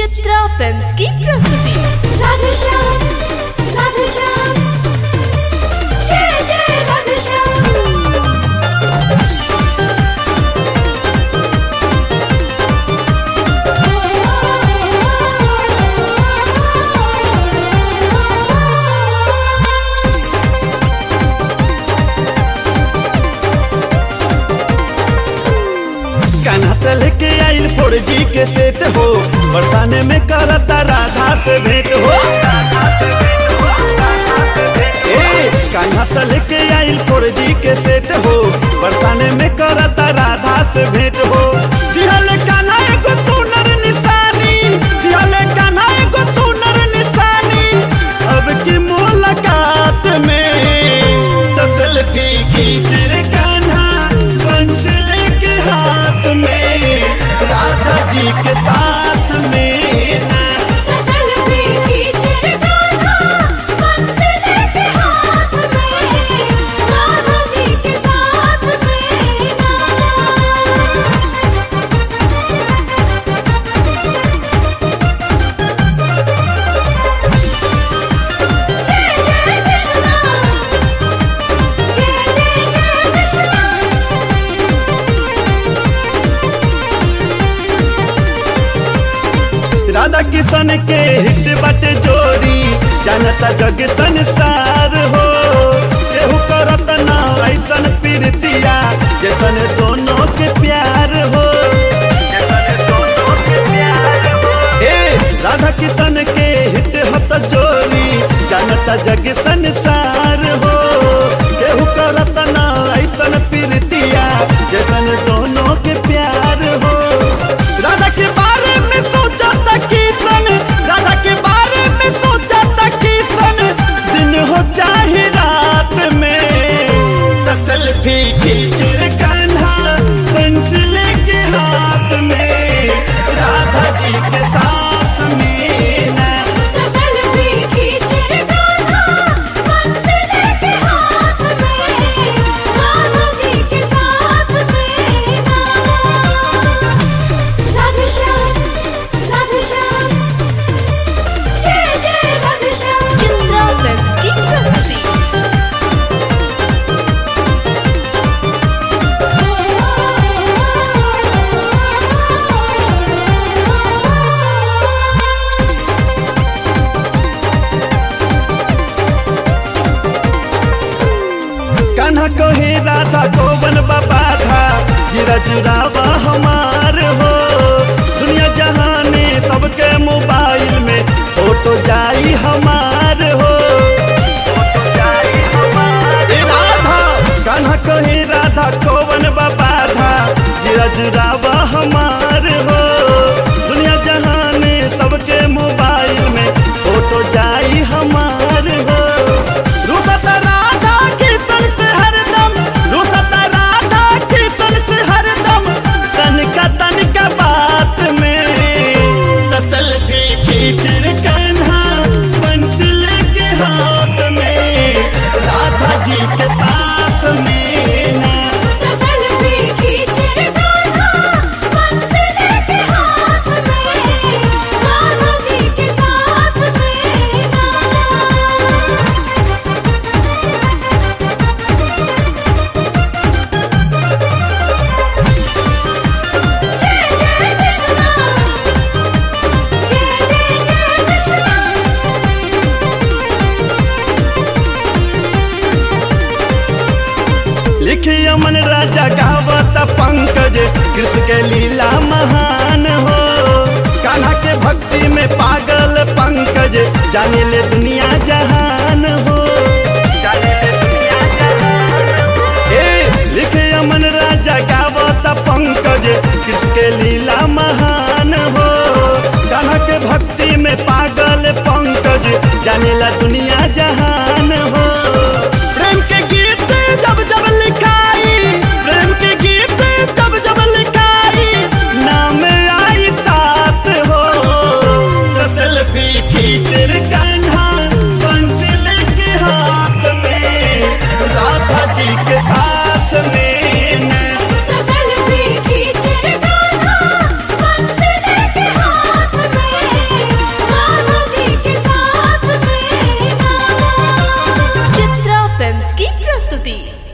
Chitra films की प्रस्तुति राधेश्याम राधेश्याम जय जय राधेश्याम कान्हा से लेके आइल फोर जी के सेट हो बरसाने में करता राधा से भेंट हो ए, कान्हा से लेके आइल फोर जी के सेट हो बरसाने में करता राधा से भेंट हो दिहल कान्हा एगो सुनर निशानी दिहल कान्हा एगो सुनर निशानी अब की मुलाकात में तो सेल्फी खींच रे कान्हा पेंसिल के हाथ में राधा जी के साथ में ना सेल्फी खींचे रे कान्हा पेंसिल के हाथ में राधा जी के साथ में ना जय जय कृष्णा जय जय जय कृष्णा राधा किशन के हित बटे जोड़ी जानता जग संसार हो केहू करत ना ऐसन प्रीतिया जैसन दोनों के प्यार हो ए, राधा किशन के हित हत जोड़ी जानता जग संसार हो केहू करत ना ऐसन प्रीतिया जैसन दोनों के प्यार हो राधा के बारे में सोचा था किसन राधा के बारे में सोचा था किसन दिन हो चाहे रात में तो सेल्फी खींच रे कान्हा पेंसिल के हाथ में राधा जी के साथ में ना सेल्फी खींचे रे कान्हा पेंसिल के हाथ में राधा जी के साथ में ना राधेश्याम राधेश्याम जय जय राधेश्याम चित्रा फिल्म्स की प्रस्तुति कान्हा कहे राधा गोवन बाबा था जीरा जुरावा हमार हो दुनिया जहाने सबके मोबाइल में फोटो जाई हमार हो ए राधा कान्हा कहे राधा गोवन बाबा था जीरा जुरावा हमार हो दुनिया जहाने सबके मोबाइल में फोटो जाई हमार हो रुसत राधा किशन से हरदम रुसत राधा किशन से हरदम तनिका तनिका बात में तो सेल्फी खींच रे कान्हा पेंसिल के हाथ में राधा जी के साथ में ना सेल्फी खींचे रे कान्हा पेंसिल के हाथ में राधा जी के साथ में ना जय जय कृष्णा जय जय जय कृष्णा लिखी अमन राजा गावत पंकज कृष्ण के लीला महान हो कान्हा के भक्ति में पागल पंकज जाने ले दुनिया जहान हो जाने ले दुनिया जहान हो। ए लिखे अमन राजा गावत पंकज कृष्ण के लीला महान हो कान्हा के भक्ति में पागल पंकज जाने ला दुनिया जहान हो प्रेम के गीत जब जब लिखाई प्रेम के गीत जब जब लिखाई नाम आई साथ हो तो सेल्फी खींच रे कान्हा पेंसिल के हाथ में राधा जी के साथ में ना सेल्फी खींचे रे कान्हा पेंसिल के हाथ में फिल्म्स की प्रस्तुति